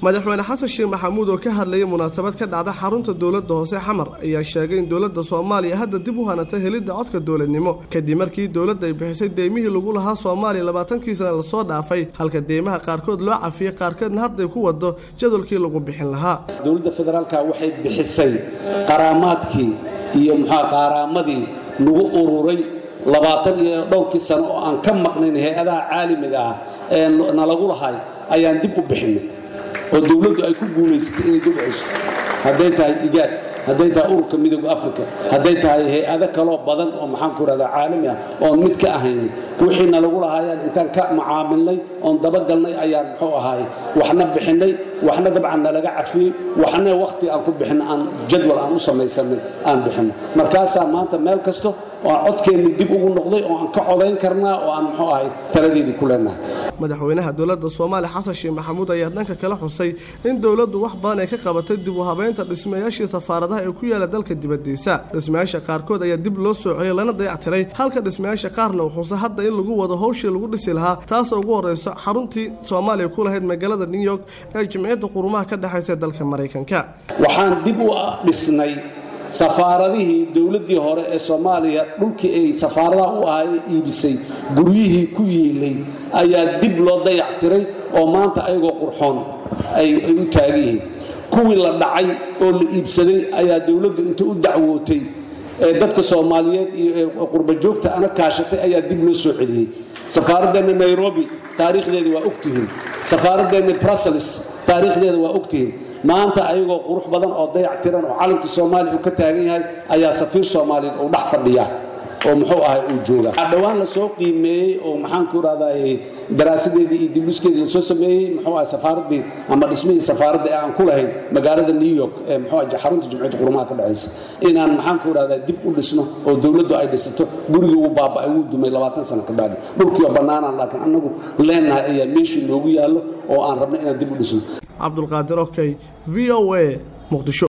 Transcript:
madaxweyne xasan sheekh maxamuud oo ka hadlayay munaasabad ka dhacda xarunta dowladda hoose xamar ayaa sheegay in dowladda soomaaliya hadda dib u hanatay helidda codka dowladnimo kadib markii dowladda ay bixisay deymihii lagu lahaa soomaaliya labaatankii sana lasoo dhaafay halka deymaha qaarkood loo cafiyey qaarkoodna hadday ku wado jadwalkii lagu bixin lahaa dowladda federaalka waxay bixisay qaraamaadkii iyo muxua qaaraamadii lagu ururay labaatan iyo dhowrkii sano oo aan ka maqnayn hay-adaha caalamiga ah ee nalagu lahay ayaan dib u bixinay oo dowladdu ay ku guulaysatay inay dib cesho hadday tahay igaad hadday tahay ururka midooda africa hadday tahay hay-ado kaloo badan oo maxaan ku rahdaa caalami ah oon mid ka ahayni wixii nalagu lahaayaan intaan ka macaamilnay oon dabagalnay ayaan muxuu ahaay waxna bixinay waxna dabcan nalaga cafiyey waxna wakhti aan ku bixin aan jadwal aan u samaysanay aan bixino markaasaa maanta meel kasto oo aan codkeennii dib ugu noqday oo aan ka codayn karnaa oo aan muxuu ahay taladeedii ku leenahay madaxweynaha dowladda soomaaliya xasan sheekh maxamuud ayaa dhanka kala xusay in dowladdu wax badan ay ka qabatay dib u habeynta dhismayaashii safaaradaha ee ku yaala dalka dibaddiisa dhismayaasha qaarkood ayaa dib loo soo celiyay lana dayactiray halka dhismayaasha qaarna uu xusay hadda in lagu wado howshii lagu dhisi lahaa taasoo ugu horrayso xaruntii soomaaliya ku lahayd magaalada new york ee jimciyadda qurumaha ka dhexaysa dalka maraykanka waxaan dib u dhisnay safaaradihii dowladdii hore ee soomaaliya dhulkii ay safaaradaha u ahay iibisay guryihii ku yiilay ayaa dib loo dayactiray oo maanta ayagoo qurxoon ay u taagan yihiin kuwii la dhacay oo la iibsaday ayaa dowladdu inta u dacwootay ee dadka soomaaliyeed iyo qurbajoogta ana kaashatay ayaa dib loo soo celiyey safaaradeenna nairobi taariikhdeeda waa ogtihiin safaaradeenna brussels taariikhdeeda waa ogtihiin maanta ayagoo qurux badan oo dayac tiran oo calankii soomaaliya uu ka taagan yahay ayaa safiir soomaaliyeed uu dhex fadhiya oo muxuu ahay uu jooga dhowaan lasoo qiimeeyey oo maxaanku irahdaa daraasadeedii iyo dibluskeedii lasoo sameeyey muxuu ahay safaaradii ama dhismihii safaaradda ee aan ku lahayn magaalada new york ee muxuu ahay xarunta jumciyadda qurumaha ka dhexaysa inaan maxaanku irahdaa dib u dhisno oo dowladdu ay dhisato gurigii uu baaba'ay wuu dumay labaatan sano ka bacdi dhulkii oo bannaanaan laakiin annagu leenahay ayaa meeshii noogu yaallo oo aan rabno inaan dib u dhisno cabdulqaadir okey v o a muqdisho